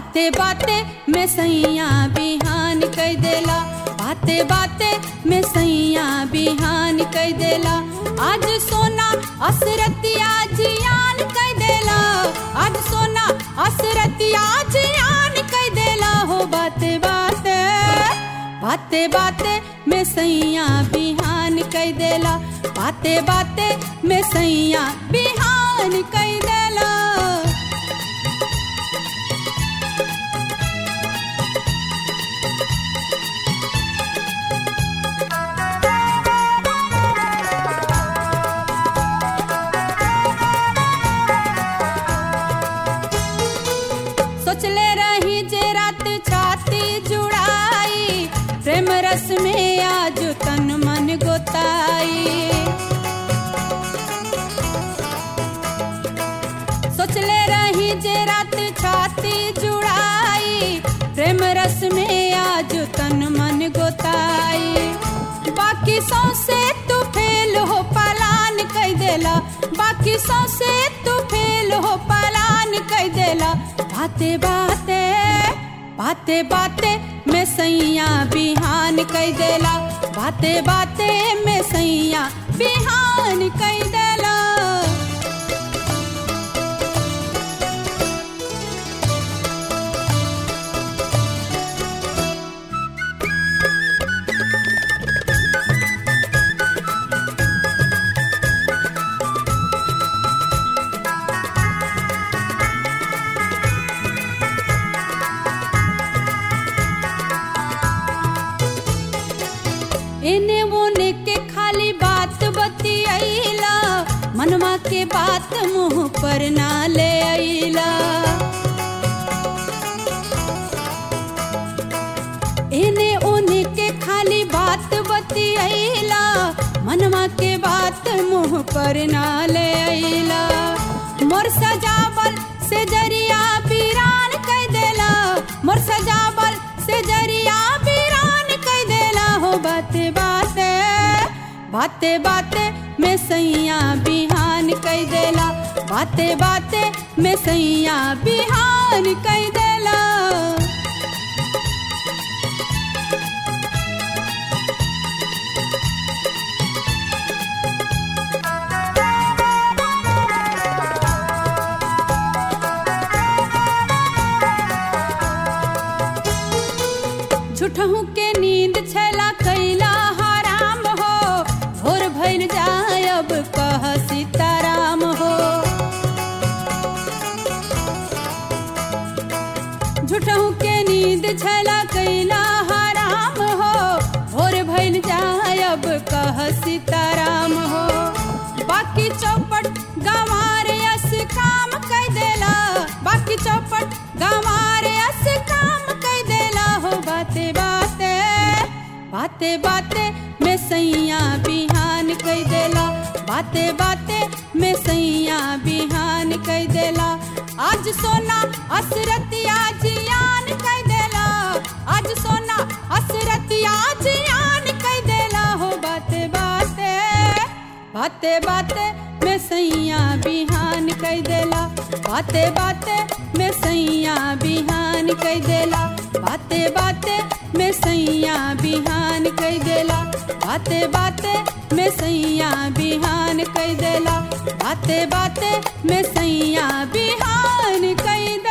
बाते बाते में सैया बिहान कई देला बाते बाते में सैया बिहान कई देला आज सोना असरतिया जियान कई देला आज सोना असरतिया जियान कई देला हो बाते बाते बाते बाते में सैया बिहान कई देला बाते बाते में सैया बिहान कई देला सोचले रही जे रात छाती जुड़ाई प्रेम रस में आज तन मन गोताई सोचले रही जे रात छाती जुड़ाई प्रेम रस में आज तन मन गोताई बाकी सौसे तू फेल हो पलान कई देला बाकी सौसे तू फेल हो पलान कई देला बाते बाते बाते बाते में सैया बिहान कई देला बाते बाते में सैया बिहान कई देला एने ओने के खाली बात बतियाइला मनवा के बात मुंह पर ना ले आइला एने ओने के खाली बात बतियाइला मनवा के बात मुंह पर ना ले आइला मोर सजावल से जरिया पीरान कह देला मोर सजावल से जरिया पीरान कह देला हो बाते बाते बाते बाते में सैया बिहान कह देला बाते बाते में सैया बिहान कह देला झूठहू के नींद छला कैला हराम हो भोर भइल जाय अब कह सीताराम हो झूठहू के नींद छला कैला हराम हो भोर भइल जाय अब कह सीताराम हो बाकी चौपट गंवार यस काम कह देला बाकी चौपट गंवार यस काम कह देला हो बाते बाते बाते बाते में सैया बिहान कह देला बाते बाते में सैया बिहान कह देला आज सोना असरतिया जियान कह देला आज सोना असरतिया जियान कह देला हो बाते बाते बाते बाते में सैया बिहान कह देला बाते बाते में सैया बिहान कह देला बाते बाते में सैया बिहान कह देला बाते बाते में सैया बिहान कह देला बाते बाते में सैया बिहान कह देला